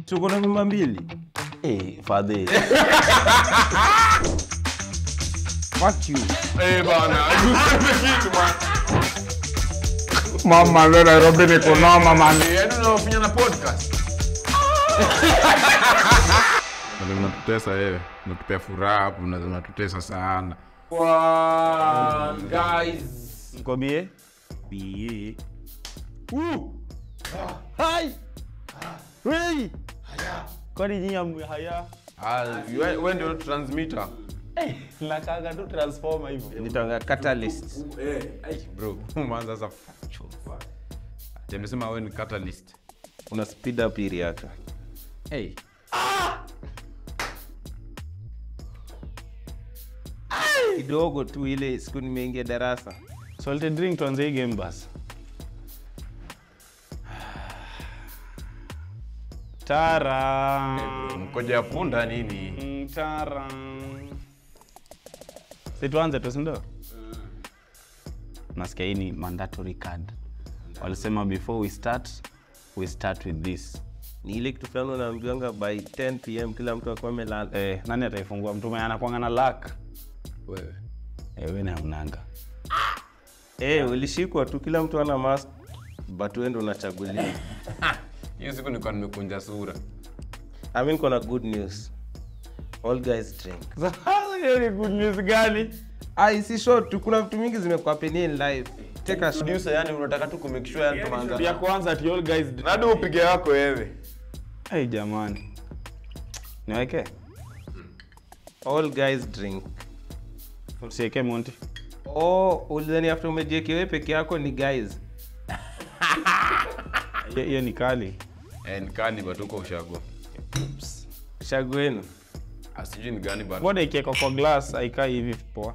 tuko na mimba mbili Eh, fadhe Fuck you. Eh, bana, useme kitu man. Mama leo Nairobi niko noma man. Yaani unaofanya na podcast. Ndio unatutesa wewe. Unatupea furaha hapo na unatutesa sana. One, guys. Mkwambie bie hai Wei! kwani nyinyi hamwe haya Ah, wewe wewe ndio transmitter. nakaga tu transformer hivyo nitanga catalyst Bro, umeanza sasa factual. Jamesema wewe ni catalyst. una speed up ili yaka Hey. kidogo tu ile siku nimeingia darasa salted drink tuanze hii game basi tara Mkoja ya punda nini? Mm, tara si tuanze tu sindo nasikia hii ni mandatory card walisema before we start we start with this ni ile kitu fulani unaambiwanga by 10 pm kila mtu akuwa amelala eh, nani ataifungua mtume anakwanga na lak Wewe. eh, we naunanga eh ulishikwa tu kila mtu ana mask but wewe ndo unachagulia Hiyo siku nilikuwa nimekunja sura. i mean kuna good news all guys drink hiyo ni good news gani ai si short tu kuna vitu mingi zimekuwa penia in life take a shot Producer, yani unataka tu kumake sure yani tumeanza. ya kwanza ati all guys Nadi upige yako wewe. hey, jamani niweke all guys drink sieke monti oh ulidhani after umejieke wewe peke yako ni guys hiyo hiyo ni kali Eh, ni kali but uko ushago. shagwenu Ah, sijui ni gani but. boda ikieka kwa glass aikai hivi poa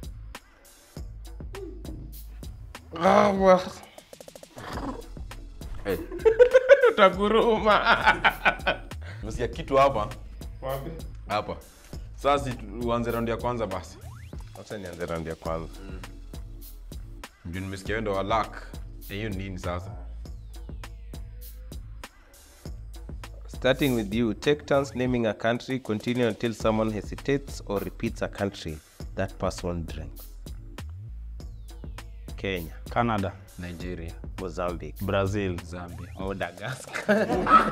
Eh, utaguruma Umesikia kitu hapa? Hapa. Sasa si uanze round ya kwanza basi. acha nianze round ya kwanza Juu nimesikia wewe ndo wa luck. Eh, hiyo nini sasa? Starting with you, take turns naming a country, continue until someone hesitates or repeats a country that person drinks. Kenya, canada Nigeria, Mozambique, brazil Zambia. Madagascar,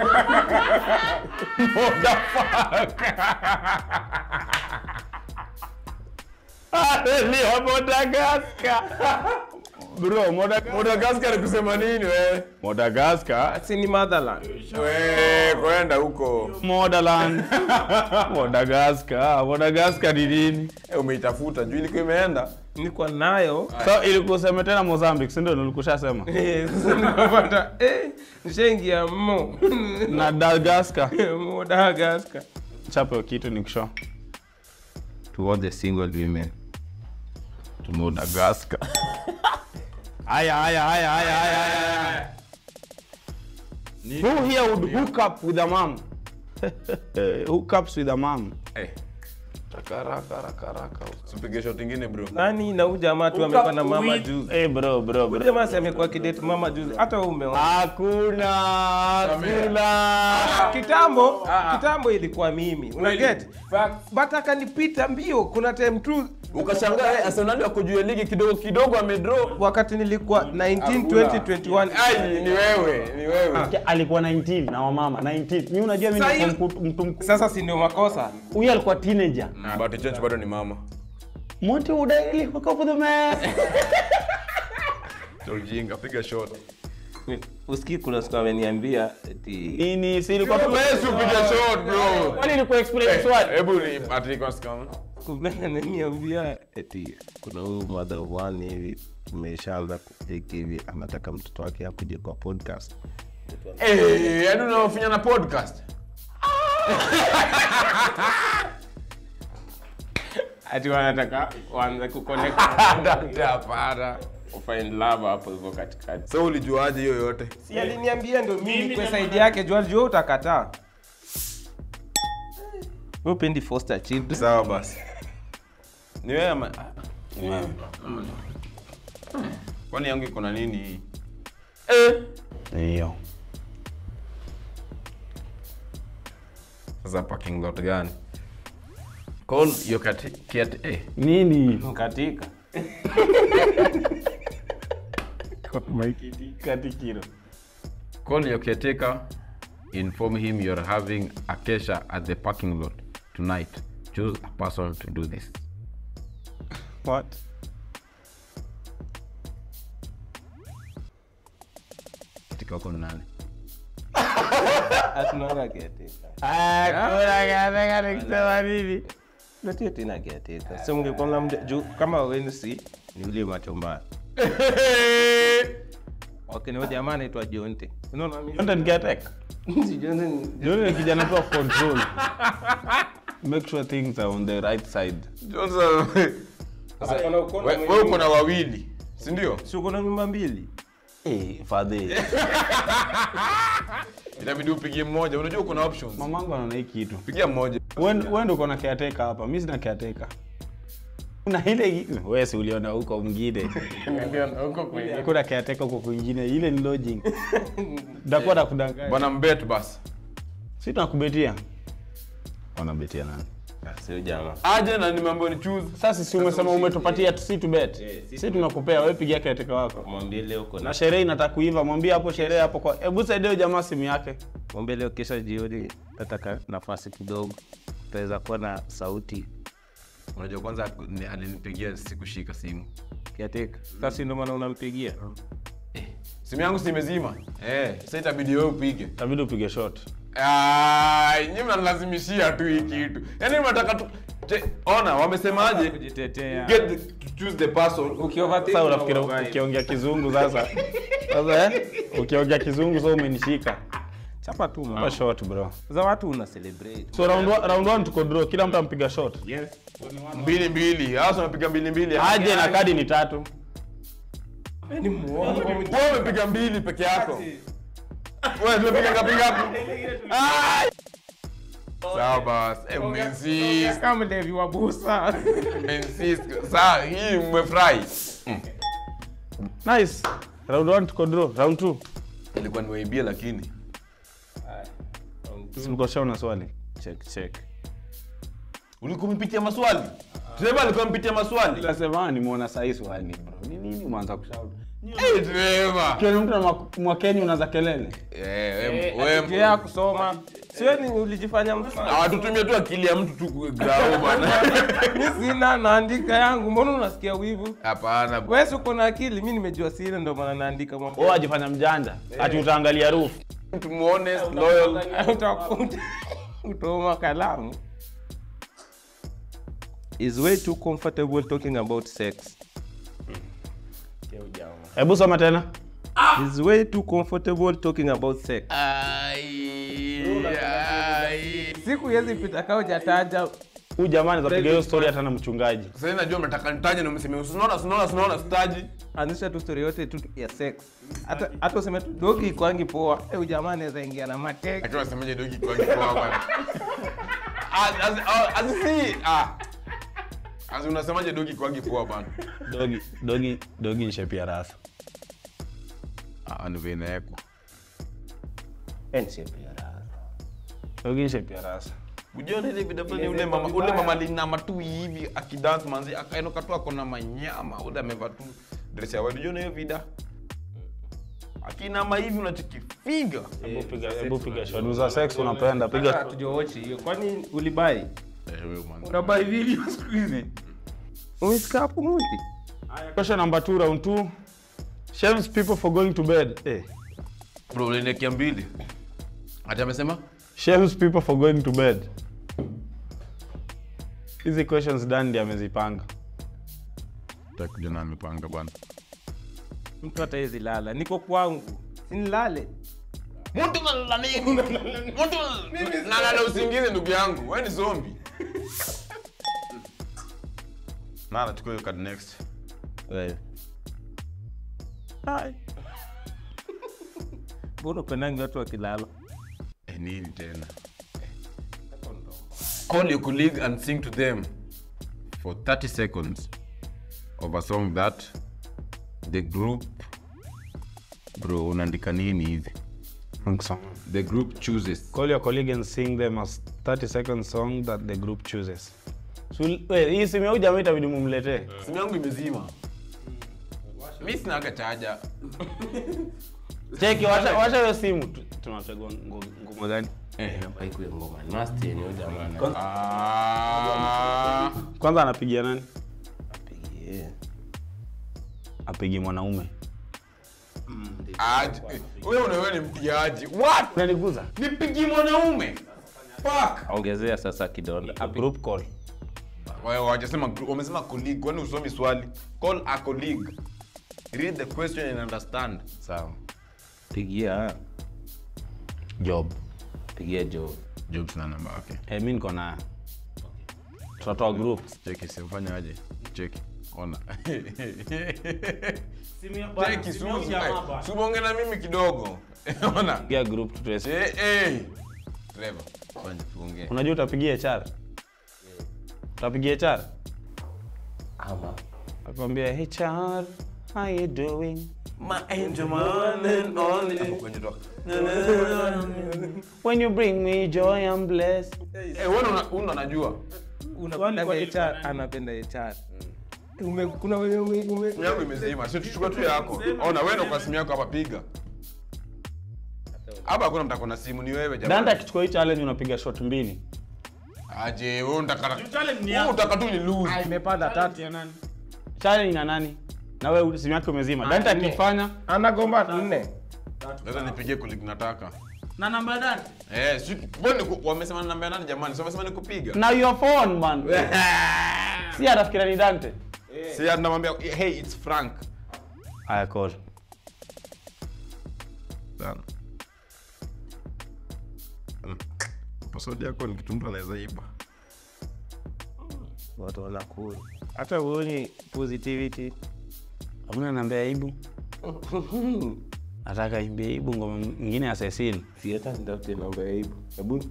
Leo Madagascar. Bro, Madagascar. Madagascar kusema nini wewe? Madagascar. si ni motherland. Wewe kwenda huko. Motherland. Madagascar. Madagascar ni nini? Eh, umeitafuta juu ilikuwa imeenda. Nilikuwa nayo So ilikuwa useme tena Mozambique, si ndio nilikushasema? Eh, sasa nikapata eh, nishaingia mo Na Madagascar. Madagascar. Chapo kitu ni kushow. To all the single women. To Madagascar. Aya, aya, aya, aya, aya, aya. Who here would hook up with a mom? hook ups with a mom. Eh. Raka raka raka. Usipige shot ingine bro. Nani na huyu jamaa tu amekuwa na mama juzi. Eh, bro, bro, Huyu bro. jamaa si amekuwa kidate mama juzi. Hata wewe umeona. Hakuna, hakuna. kitambo kitambo ilikuwa mimi unaget but akanipita mbio kuna time tu Ukashangaa eh, Arsenal wako juu ya ligi kidogo kidogo amedraw. wakati nilikuwa 19 20 21 Ai, ni wewe, ni wewe. alikuwa 19 na wamama 19 mi unajua mi Sasa nilikuwa hiyo- mku- mtu mkubwa. sasa si ndio makosa huyu alikuwa teenager But change bado ni mama. monti udaili hook up with a man Ujinga, piga shot. usikii kuna siku ameniambia eti nini si ilikuwa tu Wewe si upige shot bro. kwani ilikuwa explain swali Hebu ni ati kwa scam. kumbe ananiambia eti kuna huyu mother of one hivi tumeshaanza kupiki hivi anataka mtoto wake akuje kwa podcast Eh, yaani unaofanya na podcast. ati wanataka waanze kuconnect Daktari hapana. find love hapo hivyo katikati So ulijuaje hiyo yote? si aliniambia ndo mimi kwa saidi yake jua jua utakataa wewe upendi foster children Sawa basi. ni wewe ama Kwani yangu iko na nini? hii? eh. hiyo Sasa parking lot gani? Call your cat, cat eh. nini katika katikiro Call your caretaker. Inform him you're having a kesha at the parking lot tonight. Choose a person to do this. what Katika wako ni nani? Hatunanga caretaker. kusema nini Natia tena caretaker. So mngekuwa mnamja- juu kama wenu si ni ule macho mbaya. Okay, ni huyo jamaa anaitwa Jonte. Unaona mimi? Jonte ni caretaker? Si Jonte ni- Jonte ni kijana tu wa control make sure things are on the right side Johnson. Sasa, Ako na ukono we- mwingi. wewe uko na wawili, si ndio? Si uko na nyumba mbili? eh fadhi Inabidi upigie mmoja. Unajua kuna options. mamangu anaona hii kitu Pigia mmoja. wewe ndo uko na caretaker hapa mimi sina caretaker una ile wewe si uliona huko mwingine kuna caretaker huko kwingine ile ni lodging ndakuwa nakudanganya Bwana mbet basi. si tunakubetia wanabetia nani Ah, si huyo jamaa. Aje na nimeambiwa ni choose. sasa si umesema umetupatia si tu bet si tunakupea wewe pigia caretaker wako Mwambie leo uko na na sherehe inataka kuiva mwambie hapo sherehe hapo kwa hebu saidia huyo jamaa simu yake mwambie leo kesho jioni tataka nafasi kidogo. Tutaweza kuwa na sauti Unajua kwanza ni- alinipigia sikushika simu. caretaker. Sasa ndio maana unampigia. Simu yangu si imezima. Eh, sasa itabidi wewe upige. itabidi upige shot Ai, nyinyi mnalazimishia tu hii kitu. Yaani mnataka tu Je, ona wamesemaje? Kujitetea. Get the, to choose the person. sasa unafikiri ukiongea kizungu sasa sasa eh ukiongea kizungu sasa umenishika Chapa tu Chapa mama. shot bro Za watu una celebrate. so round one, round one tuko draw kila mtu ampiga shot Yes. Mbili mbili. Hasa unapiga mbili mbili. aje na kadi ni tatu Ni muongo. Wewe umepiga mbili peke yako. Wewe tumepiga ngapi ngapi? Ai! Sawa basi. Eh, mmeinsist. Kama Levi wa busa. Mmeinsist. Sawa, hii mmefurahi. nice round one tuko draw round two Ilikuwa niwaibia lakini. simkoshaona swali check check Ulikuwa umepitia maswali? Trevor alikuwa amepitia maswali. nasema nimeona sahi swali bro ni nini mwanza kushauri Eh, Trevor. kiona mtu na mwakeni unaza kelele Eh, wewe wewe Tia kusoma. Sio ni ulijifanya mtu. hawatutumia tu akili ya mtu tu grao bana. Mimi sina naandika yangu. Mbona unasikia wivu? Hapana. Wewe si uko na akili, mimi nimejua sina ndio maana naandika mambo. wewe ajifanya mjanja ati utaangalia roof Mtu honest, loyal. Utakuta utoma kalamu. Is way too comfortable talking about sex. hebu soma tena Is way too comfortable talking about sex. Ai, ai. Siku yezi pita kao jataja huyu jamani zapiga hiyo story hata na mchungaji Sasa najua mnataka nitaje na mseme unaona unaona unaona staji. anzisha tu story yote tu ya sex. Hata hata useme tu dogi kwangi poa. Eh, jamaa anaweza ingia na mateke. Akiwa semaje dogi kwa kwa bwana. As as as si ah. As unasemaje dogi kwa poa bwana. dogi dogi dogi ni shape ya rasa Ah, ni vile yako. dogi ni shape ya rasa Unajua ile video fulani ule mama ule mama linama tu hivi akidance manzi akainuka tu akona manyama ule amevaa tu dress ya white. Unajua hiyo video? Akinama hivi unachikifiga. hebu piga hebu piga shot za sex unapenda piga Hatujaochi hiyo. Kwani ulibai? Eh, wewe man. Unabai video siku hizi? Umesikia hapo muti? question number 2 round 2 shames people for going to bed eh Bro, uliniwekea mbili. Ati amesema? shames people for going to bed hizi questions dandi amezipanga Takuja na amepanga bwana. Mtu hata hezi lala. Niko kwangu. Sinilale. Mtu nalala nini? Mtu nalala usingizi ndugu yangu. Wewe ni zombie. Nala tuko hiyo card next. Wewe. Hai. Mbona upendangi watu wakilala? Eh, nini tena? Call your colleague and sing to them for 30 seconds of a song that the group bro unaandika nini hivi Song. The group chooses. Call your colleague and sing them a 30 second song that the group chooses. Sul- we, hii simu ya huyu jamaa itabidi mumletee. simu yangu imezima mi sinaga chaja Cheki, washa washa hiyo simu. Tu- Tunachagua ngo- ngoma gani? Haikuwa ngoma nasty yenye huyu jamaa ana- Ah, Kwanza anapigia nani? Apigie. Apigi mwanaume. aje. wewe unawewe ni mpigaji what Unaniguza? nipigi mwanaume fuck ongezea sasa kidonda A group call. Wao hawajasema group, wamesema colleague kwani usomi swali call a colleague read the question and understand sawa pigia Job. pigia jo Jobs na namba yake. Eh, mimi niko na tutatoa group. Cheki simfanya aje. Cheki. Ona. Cheki, Suzu, ai, subonge na mimi kidogo ona Pigia group tutuweze. Eh, eh. Trevor, fanya tuongee. Unajua utapigia HR? Utapigia HR? ama Akwambia HR, how you doing? Kwenye doc. When you bring me joy I'm blessed. Eh, wewe una- una najua unapenda HR anapenda HR ume kuna wenye ume, ume simu yangu imezima si tuchukue tu yako ona wewe ndo kwa simu yako hapa piga hapa hakuna mtako na simu ni wewe Danta jamani akichukua hii challenge unapiga shot mbili. aje wewe unataka wewe unataka tu ni lose imepanda tatu Challenge na nani? Na wewe simu yako imezima. Danta nne. akifanya anagomba nne sasa nipigie kuliko nataka na namba dani? eh si mbona niku- wamesema namba ya nani jamani si wamesema nikupiga Na your phone man. si anafikiria ni Dante. si anamwambia hey it's frank Aya call. Sana. Mm. Password yako ni kitu mtu anaweza iba. watu wanakuru hata uoni positivity Hakuna namba ya Ibu. Nataka imbie Ibu ngoma nyingine ya Cecil. si hata nitafute namba ya ibu hebu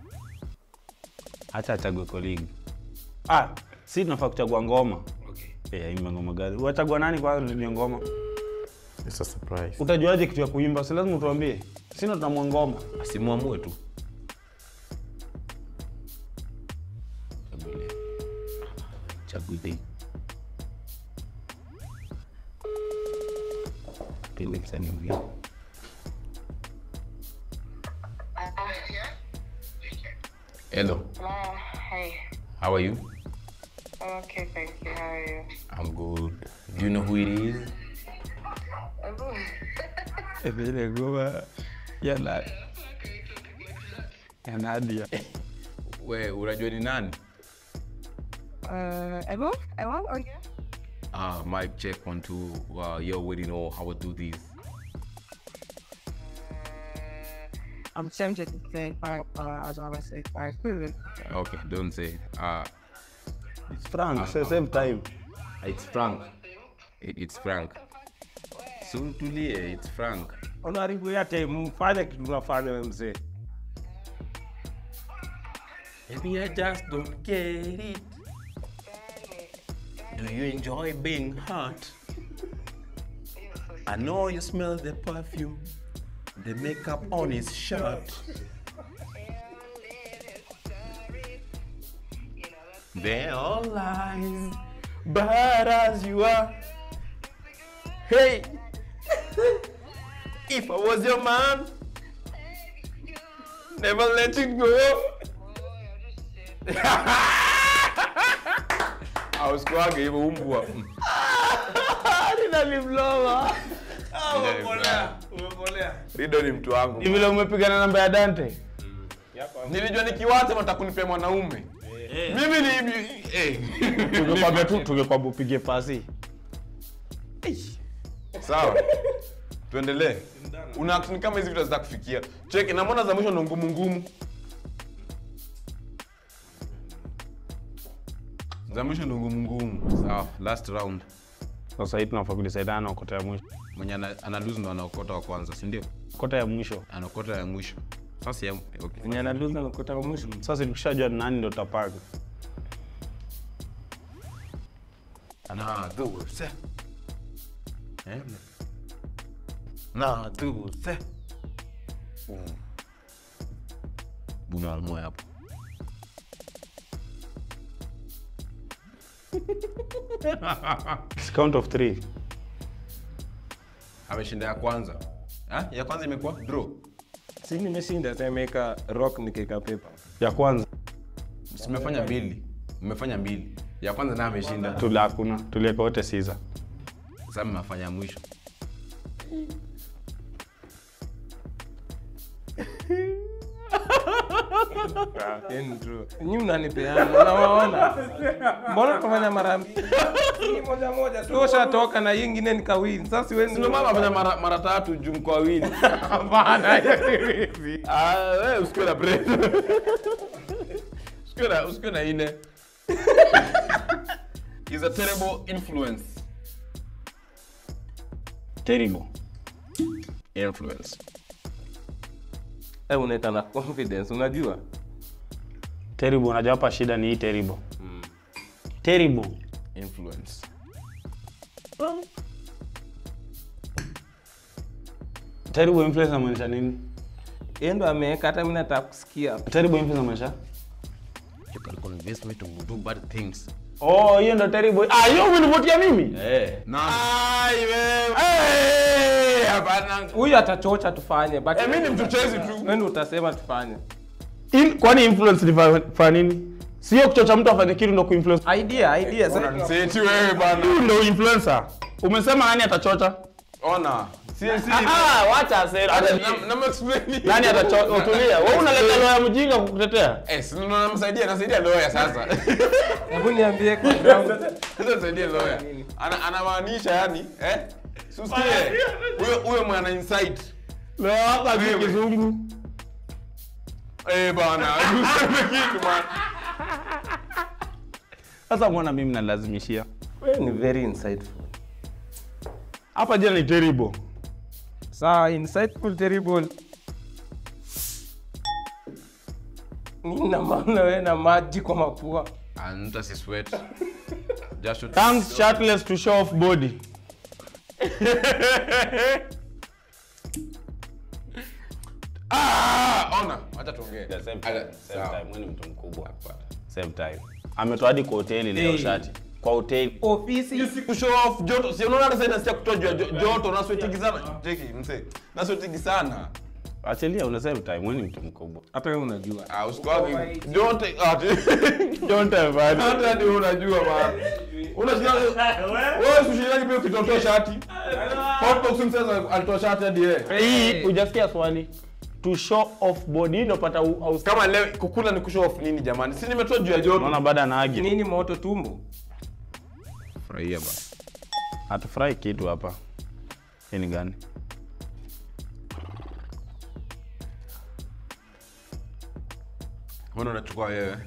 Acha achague colleague. Ah, si tunafaa kuchagua ngoma. Okay. Eh, imba ngoma gani? Wachagua nani kwanza ndio ngoma? It's a surprise. Utajuaje kitu ya kuimba? Si lazima utuambie. Sina tunamwa ngoma. Asimuamue tu. chaguile pende msanii mwingine Hello. Uh, hey. How are you? I'm okay, thank you. How are you? I'm good. Do you know who it is? Ile ngoma ya na ya Nadia. We, unajua ni nani? Uh, Emma? Emma? Oh, yeah. Ah, mic check one two. Wow, you already know how to do this. I'm tempted to say five, uh, as I always say five. Okay, don't say. Ah, It's Frank, sa- same time. it's Frank. It, it's Frank. So tulie, it's Frank. unaharibu yate mfanye kitu unafanya we mzee Maybe I just don't get it. Do you enjoy being hot? I know you smell the perfume, the makeup on his shirt. They're all lies, but as you are, hey, if I was your man, never let you go. ausikuage hivyo umbwa rido ni mtu wangu Ni vile umepiga na namba ya Dante. nilijua nikiwacha matakunipea mwanaume mimi ni eh. Tungekwambia tu tungekwambia upige pasi. sawa tuendelee una act ni kama hizi vitu za kufikia cheki na mbona za mwisho ndo ngumu ngumu za mwisho ndo ngumu ngumu sawa last round Sasa hii tunafaa kudecidana kota ya mwisho. mwenye ana, ana lose ndo anaokota wa kwanza si ndio Kota ya mwisho. anaokota ya mwisho sasa ya, okay. enye analuza nakuta mwisho Sasa tukishajua ni nani ndo tutapanga. na dulce eh? na dulce Buna moya hapo. It's count of three. Ameshinda ya kwanza. Ha? Ya kwanza imekuwa draw. si nimeshinda semeka rock nikeka paper Ya kwanza Simefanya mbili. Mmefanya mbili. Ya kwanza naye ameshinda. tula hakuna, tulieka wote Caesar. Sasa mmefanya ya mwisho. nyi mnanipeana unawaona mbona tufanya mara mbili Hii moja moja tu ushatoka na hii ingine nikawin sasa siwezi Ndio mama amefanya mara mara tatu juu mko wawili. Hapana, hivi. Ah, wewe usikue na pressure. Usikue na usikue na ine. Is a terrible influence. Terrible. Influence. Eh, unaita na confidence unajua Terrible, unajua hapa shida ni hii terrible. Terrible. Influence. Terrible influence inamaanisha nini? yeye ndo ameweka hata mimi nataka kusikia Terrible influence inamaanisha? You can convince me to do bad things. Oh, hiyo ndo terrible. Ah, hiyo umenivutia mimi? Eh. Na. Ai wewe. Eh, hapana. huyu atachocha tufanye but Eh, mimi ni mchochezi tu. wewe ndo utasema tufanye In, kwani influence ni fa- fa nini? Sio kuchocha mtu afanye kitu ndo kuinfluence. idea idea sasa Unaniseeti wewe bana. Huyu ndo influencer. Umesema nani atachocha? Ona. Si si. Ah, wacha asera. Na na explain. Nani atachocha? Utulia. Wewe unaleta lawyer mjinga kukutetea. Eh, si ndo namsaidia, nasaidia lawyer sasa. hebu niambie kwa ground Sasa nisaidie lawyer. Ana anamaanisha yani, eh? Si usikie. Huyo huyo mwana insight. Lawyer wako ajui kizungu. Eh bana, useme kitu man. Sasa mbona mimi nalazimishia? wewe ni very insightful Hapa jina ni terrible. sawa insightful terrible nina maana wewe na maji kwa mapua Anta si sweat. Jasho. Thanks shirtless to show off body. Ah, ona, acha tuongee. Yeah, same Acha- time, same sawa. time. Wewe ni mtu mkubwa. Same time. Ametoa hadi kwa hoteli leo Hey. shati. Kwa hoteli. ofisi Si kushow off joto. Si unaona hata sasa inasikia kutoa jua- jo- joto na sweatingi sana. Cheki mse. Na sweatingi sana. Achilia una same time. Wewe ni mtu mkubwa. hata wewe unajua Ah, usikwagi. Don't ati. Don't have bad. Hata ndio unajua bana. Unasikia wewe usishindani pia ukitotoa shati. Hotbox msasa alitoa shati hadi yeye. Hii hujasikia swali. To show off body ndio pata u- au Kama leo kukula ni kushow off nini jamani? Si nimetoa juu ya joto. Unaona baada anaagi. nini moto tumbo Furahia basi. Hatufurahi kitu hapa. Hii ni gani? Mbona unachukua wewe?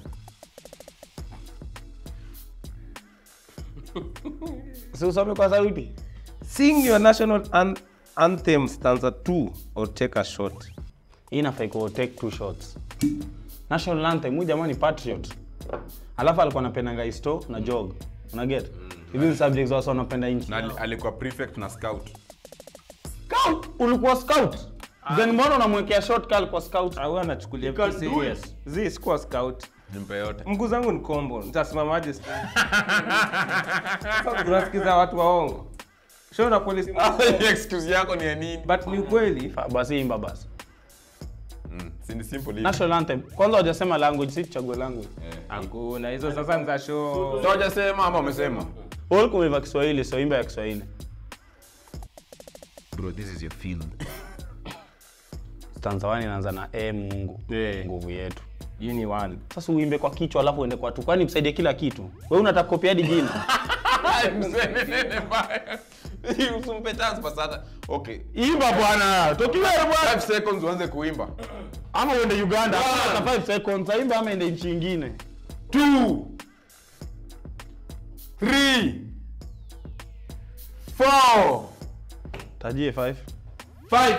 Si usome kwa sauti. sing your national an anthem stanza 2 or take a shot Hii inafaa iko take two shots. National anthem huyu jamani patriot. Alafu alikuwa anapendanga histo na jog. Una get? Hizi ni subjects wasa wanapenda nchi. Na ali- alikuwa prefect na scout. Scout, ulikuwa scout. Then mbona unamwekea shot kali kwa scout? au anachukulia can vitu do serious zi sikuwa scout Nimpe yote. mguu zangu ni kombo nitasimamaje sasa tunasikiza watu waongo shona polisi Excuse yako ni ya nini? but ni ukweli Fa- Basi imba basi. Mm, si ni simple hivi. National anthem. Kwanza hujasema language, si tuchague language. hakuna hizo sasa ni za show So hujasema ama umesema? Wewe kumeiva Kiswahili, so imba ya Kiswahili. Bro, this is your field. Stanza 1 inaanza na e Mungu. Eh. Nguvu yetu. you ni one Sasa uimbe kwa kichwa alafu uende kwa tu. Kwani msaidie kila kitu. Wewe unataka kopi hadi jina. Mseme nene mbaya. Usimpe chance basi hata. Okay. Imba bwana. Tokiwe bwana. 5 seconds uanze kuimba. Ama uende Uganda. One. Hata 5 seconds. Imba ama ende nchi nyingine. 2 3 4 Tajie 5. 5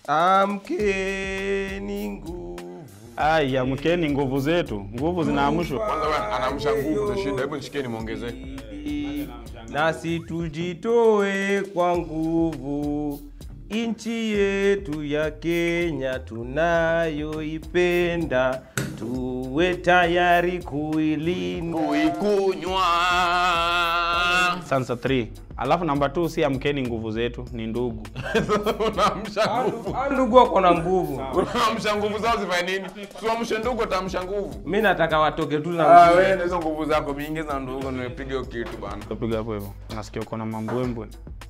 amkeni nguvu Ai, amkeni nguvu zetu. Nguvu zinaamshwa. Kwanza wewe anaamsha nguvu za shida. Hebu nishikeni muongezee. nasi tujitoe kwa nguvu Nchi yetu ya Kenya tunayoipenda, tuwe tayari kuilinda. Kuikunywa. Sansa 3. Alafu namba 2 si amkeni nguvu zetu, ni ndugu. Unaamsha nguvu. Ah, Ndugu wako na nguvu. Unaamsha nguvu zao zifanye nini? Tuamshe ndugu ataamsha nguvu. Mi nataka watoke tu na Ah, nguvu. wewe na hizo nguvu zako mingi za ndugu nipiga hiyo kitu bana. Tupiga hapo hivyo. Nasikia uko na mambwembwe.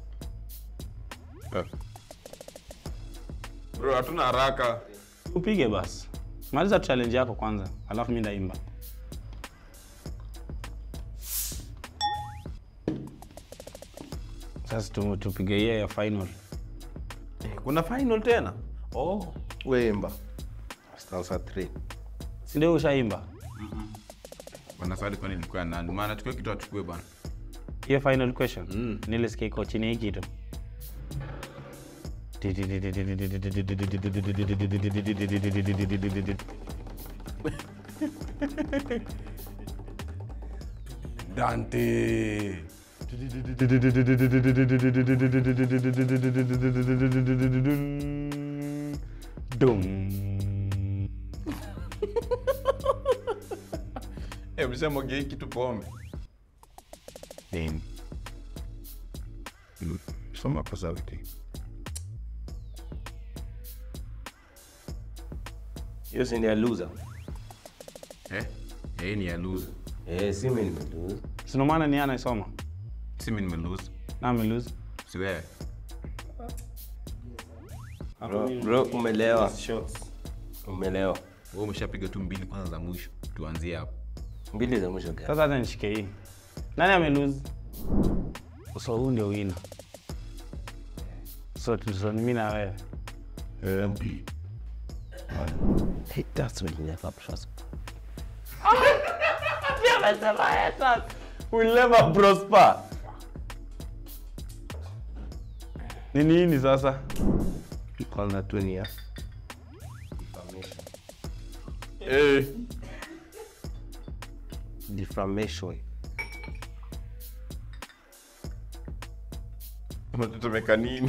Bro, hatuna haraka. Upige basi. Maliza challenge yako kwanza, alafu mimi ndaimba. Sasa tu- tupige hiyo ya final. Kuna final tena? Oh, weimba. Stanza 3. Si ndio ushaimba? Bana swali kwani nilikuwa nani? Maana tukio kitu achukue bana. Hiyo final question. Nilisikia iko chini ya hii kitu. Dante. Dum. Eh, msema gei kitu pombe. Nini? Mm, Soma kwa sauti. Hiyo si ni ya loser. Eh? Eh, ni ya lose. Eh, si mimi nimelose. Sino maana ni yeye anaisoma. Si mimi nimelose. Na amelose. Si wewe. Bro, bro umelewa. Umelewa. Wewe umeshapiga tu mbili kwanza za mwisho. Tuanzie hapo. Mbili za mwisho gani? Sasa hata nishike hii. Nani amelose? So huu ndio wina. So so ni mimi na wewe. Hey, that's when you never trust. Will never prosper. Ni nini sasa? Call na tu ni ya. Eh. Defamation. Unatetemeka nini?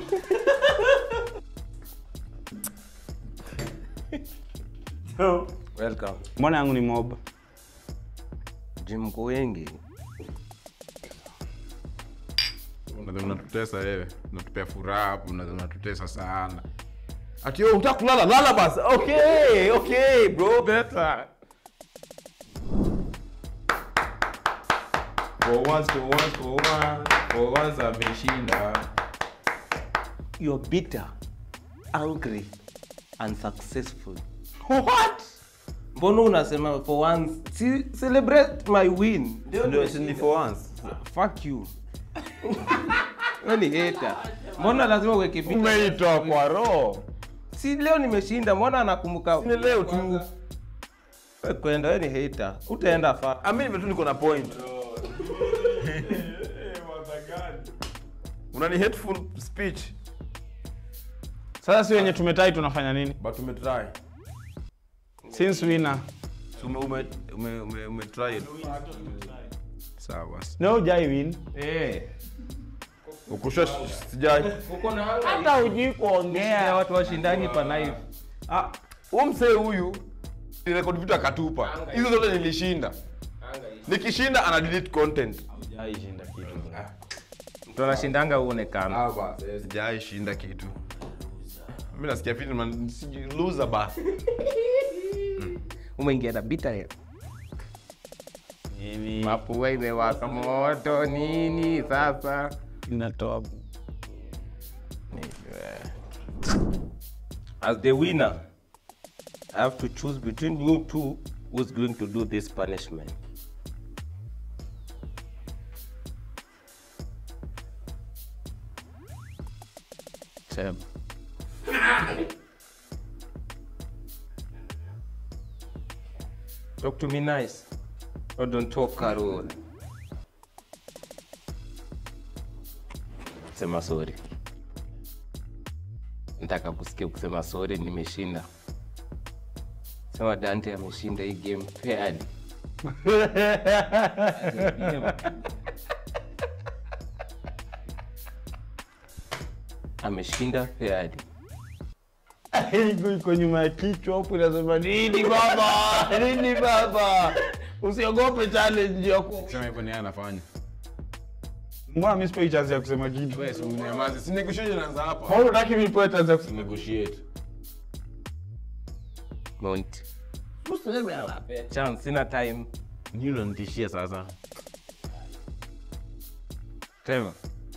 Welcome. Mbona yangu ni mob? Jim mko wengi. Unadhani unatutesa wewe. Unatupea furaha hapo, unadhani unatutesa sana. Ati wewe unataka kulala, lala basi. Okay, okay, bro, better. For once, for once, for once, for once ameshinda. You're bitter, angry, unsuccessful. What? Mbona unasema for once? Si, celebrate my win. Ndio, si ni for once. Fuck you. Wewe ni hater. Mbona lazima uweke bitter? Umeitoa kwa roho. Si leo nimeshinda, mbona anakumbuka? Ni leo tu. Wewe kwenda, wewe ni hater. Utaenda fa. Amini tu niko na point. Unani hateful speech. Sasa si wenye tumetai tunafanya nini? But umetry. Since winner. Ume ume ume ume, ume try it. Sawa basi. No jai win. Eh. Ukusha sijai. Uko na hanga. Hata hujui kuongea. watu washindani pa live. Ah, huyu msee huyu ni record vitu akatupa. Hizo zote nilishinda. Nikishinda ana delete content. Jai shinda kitu. Mtu anashindanga uonekana. Ah basi, sijai shinda kitu. Mimi nasikia fiti man, siji loser basi. Umeingia na bitter. Nini? Mapua imewaka moto nini sasa? Inatoa. As the winner, I have to choose between you two who's going to do this punishment. Sema. Talk to me nice. Or don't talk Carol. Sema sorry. Nataka kusikia kusema sorry, nimeshinda. Sema Dante ameshinda hii game fairly. ameshinda fairly. Iko iko nyuma ya kichwa hapo inasema nini baba? Nini baba? Usiogope challenge yako. Sema hivyo ni yeye anafanya. Mbona mimi sipewi chance ya kusema kitu? Wewe si mnyamaze. Si negotiation inaanza hapa. Mbona unataka mimi nipewe chance ya kusema? Negotiate. Mount. Chance, sina time. Nini unanitishia sasa? Trevor.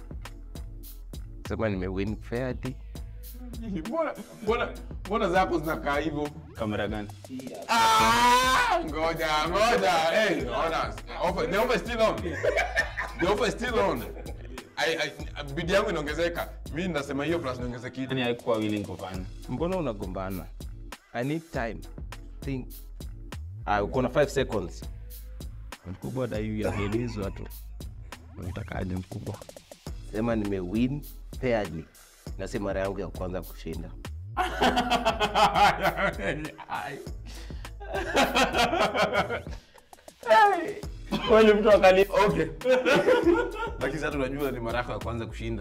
Sema nimewin fairly. Mbona mbona mbona zako zinakaa hivyo? Kamera gani? Ah, ngoja ngoja. Hey, ona. Offer, the offer is still on. The offer is still on. I, I, bidi yangu inaongezeka. Mimi nasema hiyo plus niongeze kitu. Nani haikuwa willing kufanya? Mbona unagombana? I need time. Think. Ah, uko na 5 seconds. Mkubwa dai yaelezwa tu. Unatakaje mkubwa? Sema nimewin fairly. Na si mara yangu ya kwanza kushinda. Kwani mtu akali Okay. Lakini sasa tunajua ni mara yako ya kwanza kushinda.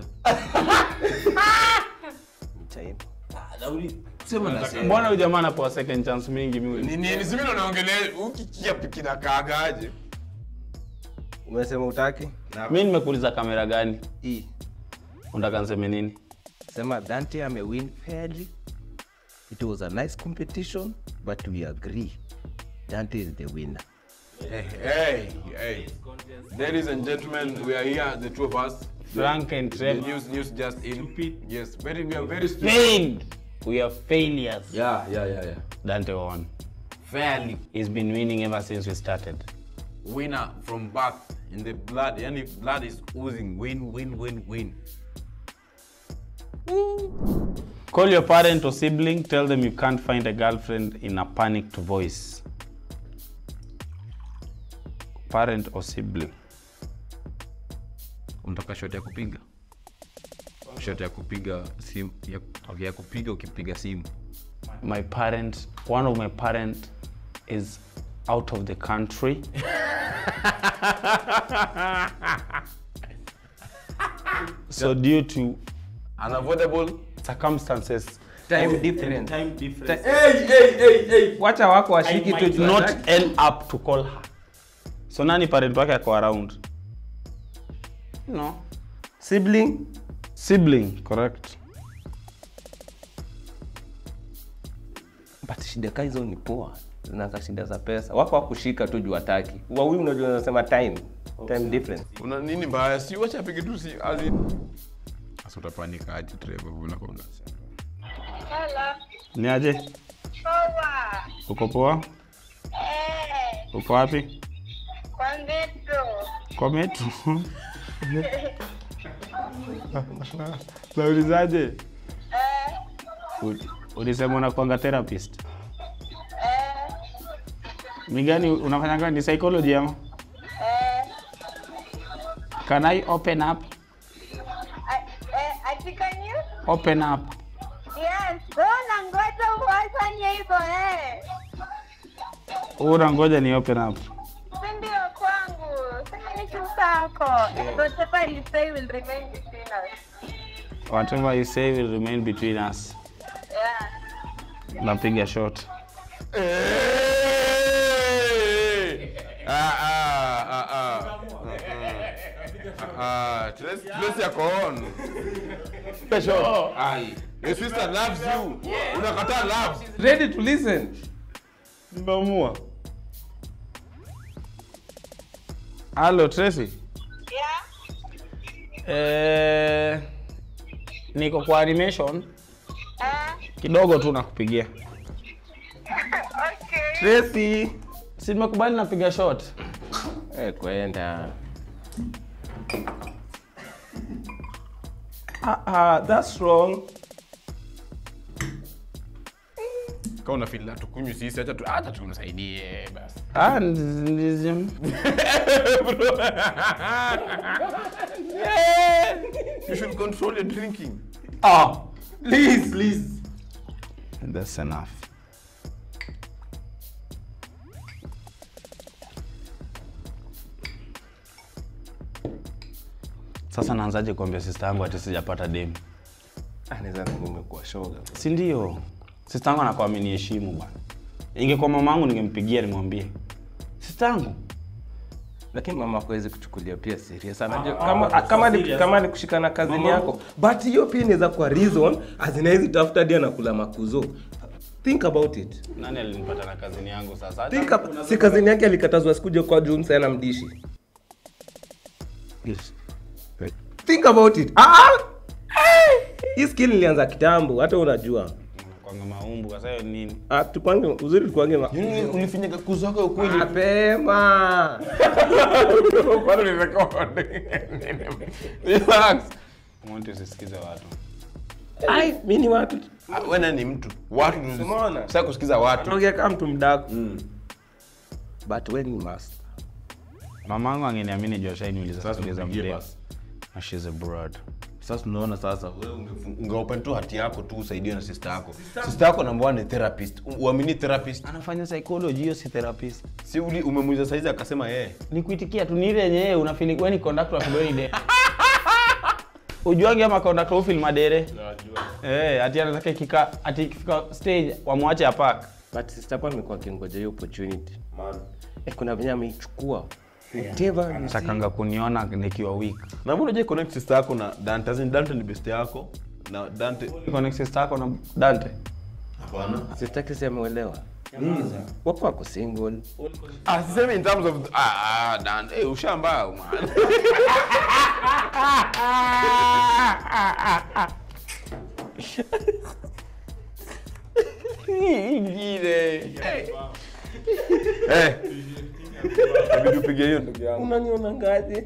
Time. Sema nasema. Mbona huyu jamaa anapewa second chance mingi mimi? Ni nini simi ndo naongelea ukikia kinakaagaje? Umesema utaki? Mimi nimekuuliza kamera gani? E. Unataka niseme nini? Sema Dante amewin fairly. It was a nice competition, but we agree. Dante is the winner. Hey, hey, hey. Ladies and gentlemen, we are here, the two of us. Frank and The Trevor. news, news just in. Yes, very, we are very stupid. Failed. We are failures. Yeah, yeah, yeah, yeah. Dante won. Fairly. He's been winning ever since we started. Winner from birth in the blood. Yani blood is oozing. Win, win, win, win. Call your parent or sibling, tell them you can't find a girlfriend in a panicked voice. Parent or sibling. Unataka shot ya kupiga? Shot ya kupiga simu ya, okay, ya kupiga ukipiga simu. My parent, one of my parent is out of the country. so due to Unavoidable. circumstances, Time difference. time difference, Hey, hey, hey, hey. Wacha wako I washiki tu might juu not hataki. end up to call her. So nani parent wake ako around? No. Sibling. Sibling, correct. But shida ka hizo ni poa. Zinaza shida za pesa. Wako wakushika tu juu hataki. Wawili unajua unasema time. Time difference. Una nini mbaya? Si wacha apige tu si as in. Sasa utapanika aje Trevor unakuwa unasema. Hello. Ni aje? Poa. Uko poa? Eh, Uko wapi? kwa metro. Kwa metro. Naulizaje? Eh, U- Ulisema unakuanga therapist. eh, Ni gani unafanya gani? Ni psychology ama? eh. Can I open up? I- eh, ati can you? Open up. Yes. Wewe unangoja ufanye hivyo eh. Una ngoja ni open up. Si ndio kwangu. Sasa ni chusako. Whatever you say will remain between us. Whatever you say will remain between us. Yeah. Napiga shot. Hey! Ah, ah, ah, ah. Ah, Trace Trace yako on. Special. Ai. Your sister loves you. Unakataa love. Ready to listen. Nimeamua. Halo Tracy. Yeah. Eh, niko kwa animation Eh, kidogo tu nakupigia. okay. Tracy, si nimekubali napiga shot. Eh, kwenda. Ah, ah, that's wrong. Kama una feel tukunywe sisi acha tu acha tumsaidie basi. Ah, ndizim. You should control your drinking. Ah, please, please. That's enough. Sasa naanzaje kuambia sister yangu ati sijapata demu? anaweza dhani umekuwa shoga si ndio sistangu anakuwa ameniheshimu bwana ingekuwa mamangu ningempigia nimwambie sistangu lakini mama hawezi kuchukulia pia serious anajua kama kama ni kama ni kushikana kazini yako but hiyo pia inaweza kuwa reason azinawezi tafuta dia na kula makuzo think about it nani alinipata na kazini yangu sasa Hata- think up, si kazini yake alikatazwa sikuja kwa juu sana mdishi Yes. think about it ah ah! Eh! hii skill ilianza kitambo hata unajua kwanga maumbu sasa hiyo nini ah tupange uzuri tupange ma- ulifinyaka kuzo wako ukweli mapema bado ni record relax Monty usisikize watu ai mimi ni watu Ah, wewe nani mtu watu Umeona? sasa kusikiza watu tunaongea kama mtu mdaku but when you must mamangu angeniamini juu ashainiuliza Sasa stori za mpigie mdem basi. na she's a broad sasa tunaona sasa wewe ungefu- ungeopen tu hati yako tu usaidie na sister yako sister yako namba one ni therapist U- uamini therapist anafanya psychology hiyo si therapist si uli umemuuliza saizi akasema yeye ni kuitikia tu ni ile yenyewe unafili wewe ni conductor wa Kidoni de ujuangi ama conductor ufil madere eh ati anataka ikika ati ikifika stage wamwache apak but sister Paul amekuwa akingoja hiyo opportunity eh, kuna venye ameichukua whatever you see. takanga kuniona nikiwa weak na mbona je connect sister yako na Dante as in Dante ni best yako na Dante connect sister yako na Dante hapana sister Chris ameuelewa wapo wako single ah sisemi in terms of ah ah Dante eh ushamba man ingine eh inabidi upige hiyo ndugu yangu unaniona ngaje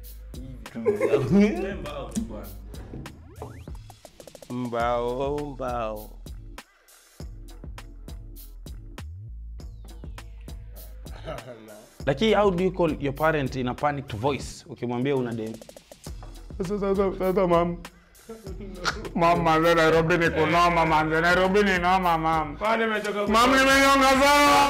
mbao mbao lakini how do you call your parent in a panicked voice ukimwambia una dem sasa sasa sasa mam mam manze Nairobi ni kunoma manze Nairobi ni noma mam mam nimenyonga sana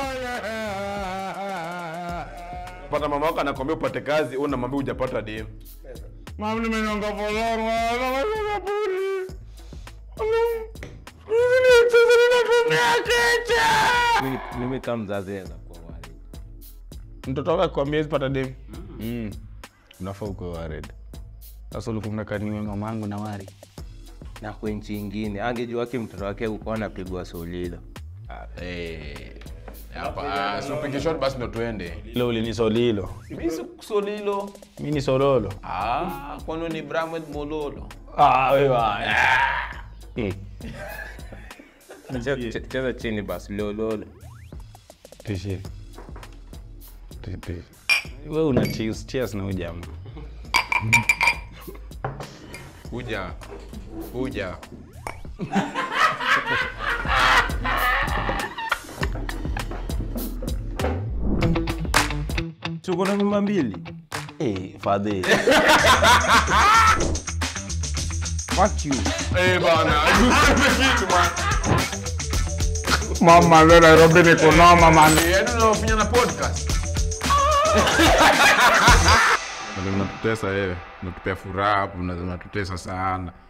pata mama wako anakwambia upate kazi wewe unamwambia hujapata dem mam nimenyonga folorwa kama puli Mimi- mimi kama mzazi naweza kuwa worried. mtoto wako akikwambia hizi pata dem mm. unafaa ukuwe worried sasa ulikuwa mnakaniwe mamangu na mari na kwa nchi ingine angejua wake mtoto wake ukuwa anapigwa solilo eh hapa ah, si upige shot basi ndo tuende ilo ulinisolilo mimi si solilo mi ni sololo ah kwani ni Bramwell Mololo ah, wewe Eh, Che- che- cheza chini basi lololo tishe Ti- ti. we una cheers cheers na ujama kuja kuja tuko na mimba mbili hey, fadhi fuck you eh bana kitu man mama we nairobi ni kunoma man yaani unafanya na podcast unatutesa wewe unatupea furaha hapo unatutesa sana